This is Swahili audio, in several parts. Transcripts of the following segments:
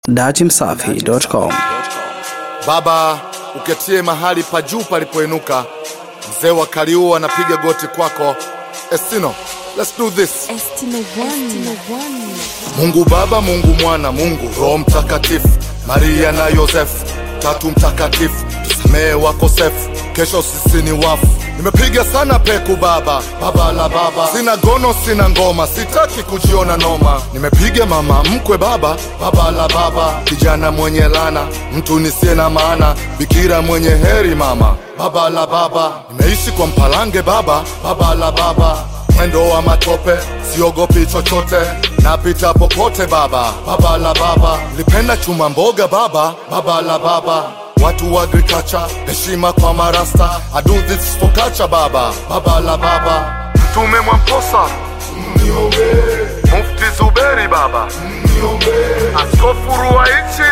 Datimsafi.com. Baba, uketie mahali pa juu palipoinuka. Mzee wa Kaliua anapiga goti kwako. Estino, let's do this. Estimo One. Mungu Baba, Mungu Mwana, Mungu Roho Mtakatifu, Maria na Yosefu, tatu mtakatifu, tusamehe wakosefu, kesho sisi ni wafu. Nimepiga sana peku baba, baba la baba, sina gono, sina ngoma, sitaki kujiona noma. Nimepiga mama mkwe baba, baba la baba, kijana mwenye lana, mtu nisiye na maana, bikira mwenye heri mama, baba la baba. Nimeishi kwa mpalange baba, baba la baba mwendo wa matope, siogopi chochote, napita popote baba, baba la baba, lipenda chuma mboga baba, baba la baba, watu wa agriculture, heshima kwa marasta, I do this for culture baba, baba la baba, mtume Mwamposa, mufti Zuberi baba, askofu Ruwaichi,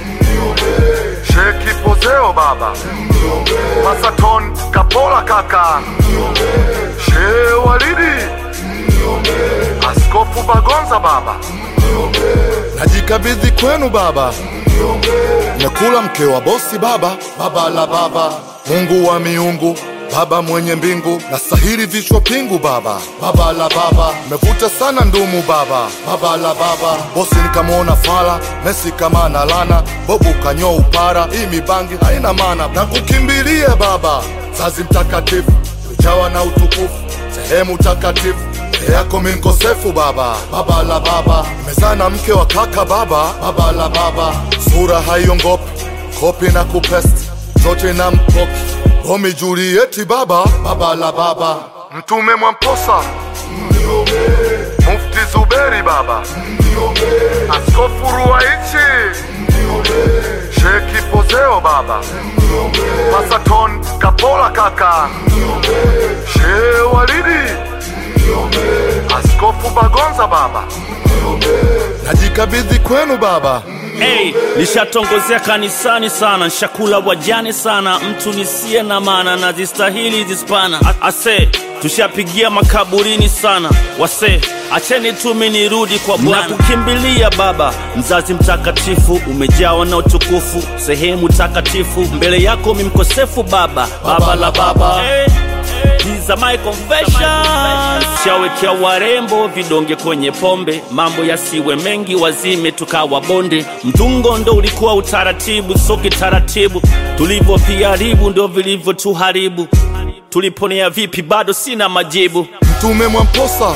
Sheki Pozeo baba, Masaton Kapola kaka, Shehe Walidi, Askofu Bagonza baba, najikabidhi kwenu baba, nakula mke wa bosi baba, baba la baba, Mungu wa miungu Baba mwenye mbingu na sahiri vichwa pingu baba, baba la baba, mevuta sana ndumu baba, baba la baba, bosi nikamwona fala, Messi kama analana, bobu kanyoa upara, hii mibangi haina maana, na kukimbilia baba, zazi mtakatifu, ujawa na utukufu, sehemu takatifu mbele yako mi mkosefu baba, baba la baba, mezana mke wa kaka baba, baba la baba, sura haiongopi, kopi na kupesti, zote na mpoki Romi Julieti baba, baba la baba, mtume Mwamposa, mufti Zuberi baba, askofu Ruwaichi, Sheki Pozeo baba, Masaton Kapola kaka, Shehe Walidi, askofu Bagonza baba, najikabidhi kwenu baba. Hey, nishatongozea kanisani sana, nshakula wajane sana, mtu nisiye na maana na zistahili zispana. A- Ase, tushapigia makaburini sana, wase acheni tumi nirudi kwa Bwana. Nakukimbilia Baba, mzazi mtakatifu, umejawa na utukufu, sehemu takatifu, mbele yako mi mkosefu Baba, baba la baba hey. These are my confessions. Shawekea warembo vidonge kwenye pombe, mambo yasiwe mengi, wazime tukawa bonde. Mtungo ndo ulikuwa utaratibu, so kitaratibu tulivyopiharibu ndo vilivyotuharibu. Tuliponea vipi, bado sina majibu. Mtume Mwamposa,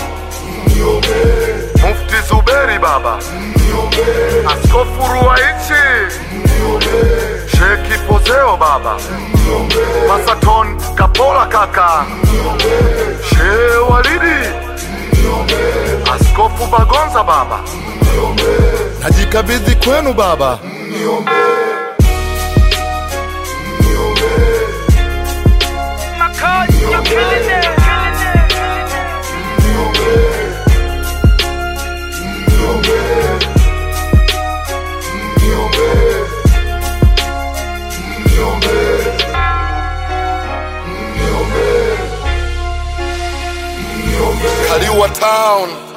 mufti Zuberi baba, askofu Ruwaichi, Sheki Pozeo baba, Masaton Kapola kaka, Shehe Walidi, askofu Bagonza baba, najikabidhi kwenu baba. Kaliua Town.